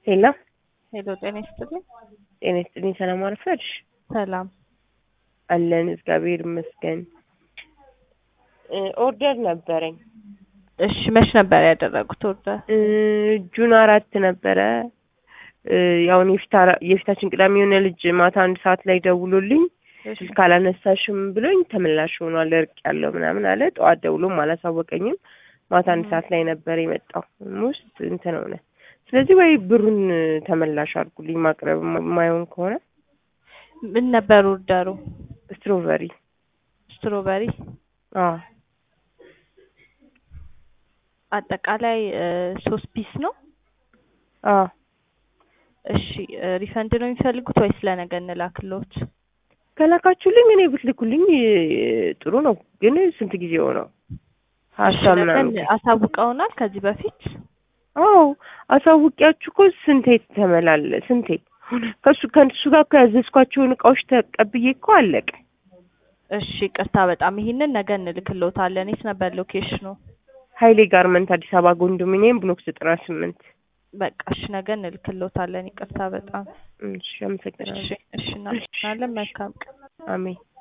ሄሎ ሄሎ ጤና ይስጥልኝ። ጤና ይስጥልኝ። ሰላም አረፈድሽ? ሰላም አለን እግዚአብሔር ይመስገን። እ ኦርደር ነበረኝ እሺ፣ መች ነበር ያደረጉት ኦርደር? እ ጁን አራት ነበረ እ ያውን የፊታ የፊታችን ቅዳሜ የሆነ ልጅ ማታ አንድ ሰዓት ላይ ደውሎልኝ እሺ ስልክ አላነሳሽም ብሎኝ ተመላሽ ሆኗል እርቅ ያለው ምናምን አለ። ጠዋት ደውሎም አላሳወቀኝም። ማታ አንድ ሰዓት ላይ ነበር የመጣው ውስጥ እንትን ሆነ። ስለዚህ ወይ ብሩን ተመላሽ አድርጉልኝ ማቅረብ የማይሆን ከሆነ ምን ነበር ኦርደሩ? ስትሮበሪ ስትሮበሪ አዎ አጠቃላይ እ ሶስት ፒስ ነው። አዎ እሺ እ ሪፈንድ ነው የሚፈልጉት ወይስ ለነገ እንላክልዎት? ከላካችሁልኝ እኔ ብትልኩልኝ እ ጥሩ ነው። ግን ስንት ጊዜ ሆነው እሺ ሀሳብ ነገ ምናምን አሳውቀውናል ከዚህ በፊት አዎ አሳውቂያችሁ እኮ ስንቴ ተመላለ ስንቴ ከሱ ከእሱ ጋር እኮ ያዘዝኳቸውን እቃዎች ተቀብዬ እኮ አለቀ። እሺ ቅርታ በጣም ይሄንን ነገ እንልክልዎታለን። የት ነበር ሎኬሽኑ? ሀይሌ ጋርመንት አዲስ አበባ ኮንዶሚኒየም ብሎክ ዘጠና ስምንት በቃ እሺ ነገ እንልክልዎታለን። ይቅርታ በጣም እሺ አመሰግናለሁ። እሺ እሺ እናመሰግናለን። መልካም ቀን። አሜን